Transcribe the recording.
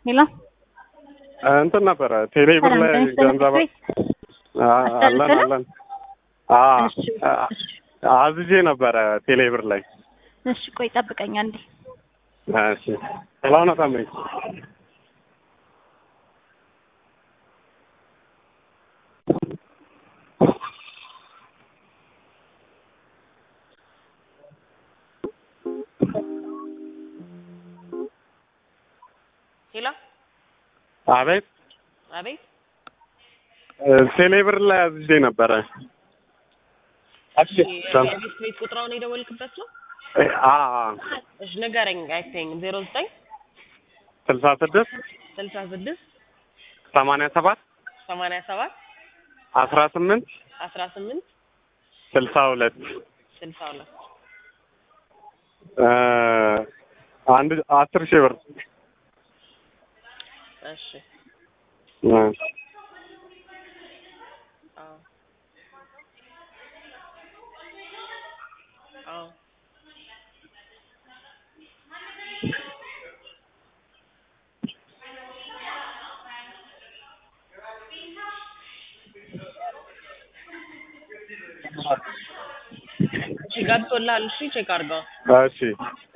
ሄሎ እንትን ነበረ ቴሌብር ላይ ሰላም ጤና ገንዘብ ይስጥልኝ። አ- አለን አስጠልጥለው? አለን አ እሺ፣ አ- እሺ። አዝዤ ነበረ ቴሌብር ላይ እሺ ቆይ ጠብቀኝ አንዴ። እሺ ሰላም ነው ታምሪ ሄሎ አቤት አቤት ቴሌብር ላይ አዝዤ ነበረ የቤት ቤት ቁጥራውን የደወልክበት ነው? አ እሺ ንገረኝ። አይተኝ ዜሮ ዘጠኝ ስልሳ ስድስት ስልሳ ስድስት ሰማንያ ሰባት ሰማንያ ሰባት አስራ ስምንት አስራ ስምንት ስልሳ ሁለት ስልሳ ሁለት እ አንድ አስር ሺህ ብር እሺ እ አዎ አዎ እሺ ገብቶልሃል። እሺ ቼክ አድርገው። እሺ